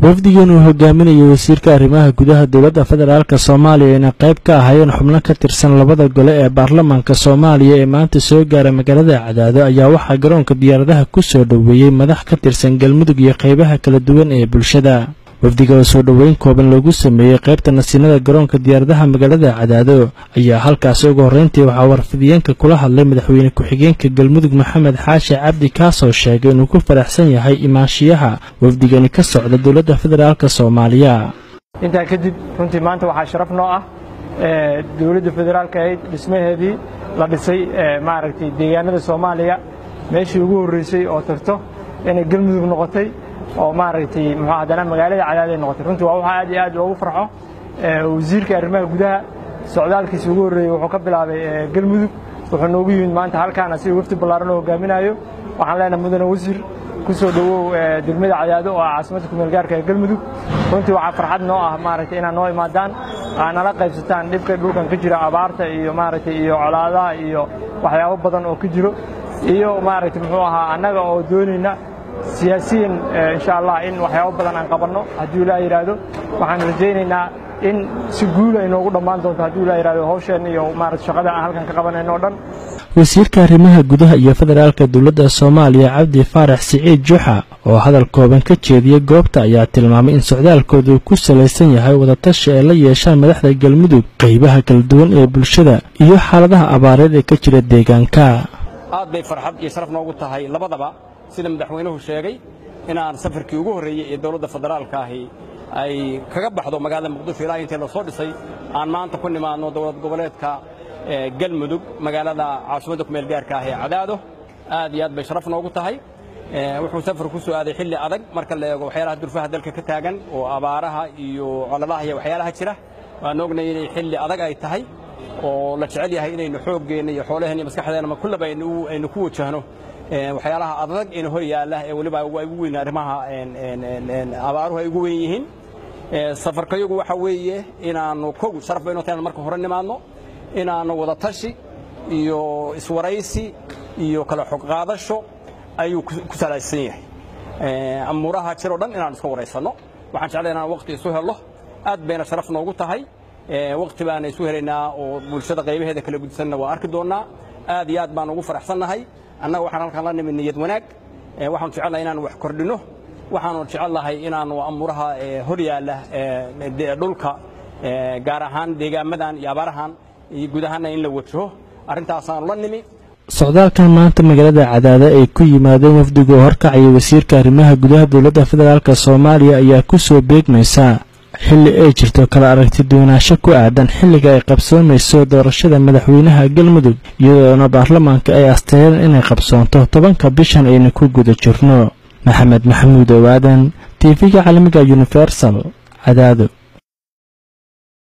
wafdigan uu hogaaminayo wasiirka arrimaha gudaha dowladda federaalk soomaaliya ayna qayb ka ahaayeen xubno ka tirsan labada gole ee baarlamaanka soomaaliya ee maanta soo gaara magaalada cadaado ayaa waxaa garoonka diyaaradaha ku soo dhoweeyey madax ka tirsan galmudug iyo qaybaha kala duwan ee bulshada wafdiga oo soo dhoweyn kooban loogu sameeyey qaybta nasiinada garoonka diyaaradaha magaalada cadaado ayaa halkaasi ugu horreyntii waxaa warfidiyeenka kula hadlay madaxweyne ku-xigeenka galmudug maxamed xaashi cabdi kaasoo sheegay inuu ku faraxsan yahay imaanshiyaha wafdigani ka socda dowladda federaalk soomaaliya intaa kadib runtii maanta waxaa sharaf noo ah dowladda federaalka ahayd dhismaheedii la dhisay maaragtay deegaanada soomaaliya meeshii ugu horreysay oo tagto inay galmudug noqotay oo maaragtay muxuu haddana magaalada cadaaday noqotay runtii waa waxaa aad iyo aad loogu farxo wasiirka arrimaha gudaha socdaalkiisa ugu horreeyey wuxuu ka bilaabay galmudug wuxuu noogu yimid maanta halkaan asiga wafdi ballaaran oo hogaaminayo waxaan leenahay mudane wasiir ku soo dhowow degmada cadaado oo ah caasimadda kumeel gaarka ee galmudug runtii waxaa farxad noo ah maaragtay inaad noo imaadaan aa nala qaybsataan dhibka dhulkan ka jira abaarta iyo maaragtay iyo colaadaha iyo waxyaabo badan oo ka jiro iyo maaragtay muxuu ahaa annaga oo doonayna siyaasiyan insha allah in waxyaabo badan aan qabanno hadduu ilaa yidhaahdo waxaan rajaynaynaa in si guul ay noogu dhammaan doonto hadduu ilaa yidhahdo hawsheenna iyo maarata shaqada aan halkan ka qabanayno o dhan wasiirka arrimaha gudaha iyo federaalka dowladda soomaaliya cabdi faarax siciid juxa oo hadal kooban ka jeediyey goobta ayaa tilmaamay in socdaalkooda uu ku salaysan yahay wadatashi ay la yeeshaan madaxda galmudug qaybaha kala duwan ee bulshada iyo xaaladaha abaareed ee ka jira deegaanka aad bay farxad iyo sharaf noogu tahay labadaba sida madaxweynuhu sheegay inaan safarkii ugu horreeyey ee dowladda federaalka ahi ay kaga baxdo magaalada muqdisho ilaa intii la soo dhisay aan maanta ku nimaadno dowlad goboleedka galmudug magaalada caasimadda kumeel gaarka ah ee cadaado aad iyo aad bay sharaf noogu tahay wuxuu safar ku soo aaday xilli adag marka la eego waxyaalaha durfaha dalka ka taagan oo abaaraha iyo coladaha iyo waxyaalaha jira waan ognay inay xilli adag ay tahay oo la jecel yahay inaynu xooggeenna iyo xoolaheenna iyo maskaxdeenna kullaba aynu ku wajahno waxyaalaha adag in hor yaalla ee weliba ay ugu weyn arrimaha abaaruhu ay ugu weyn yihiin safarkayagu waxa weeye inaannu kow sharaf bayno tahay marka hore nimaadno inaannu wada tashi iyo iswaraysi iyo kala xog qaadasho ayuu ku salaysan yahay amuuraha jiroo dhan inaannu iska waraysanno waxaan jeclay inaan waqti isu helno aad bayna sharaf noogu tahay waqti baana isu helaynaa oo bulshada qaybaheeda kala gudsanna waa arki doonnaa aad iyo aad baan ugu faraxsannahay annaga waxaan halkaan la nimid niyad wanaag waxaanu jecelnahay inaanu wax kordhinno waxaanu jecelnahay inaanu amuuraha hor yaalla dhulka gaar ahaan deegaamadan iyo abaarahan iyo guud ahaanna in la wajaho arrintaasaanu la nimi socdaalkan maanta magaalada cadaado ay ku yimaadeen wafdiga oo horkacaya wasiirka arrimaha gudaha dowladda federaalk soomaaliya ayaa ku soo beegmaysaa xilli ay jirto kala aragti duwanaansho ku aadan xilliga ay qabsoomayso doorashada madaxweynaha galmudug iyadoona baarlamaanka ay asteeyeen inay qabsoonto tobanka bishan ayna ku guda jirno maxamed maxamuud owaadan tv-ga caalamiga universal cadaado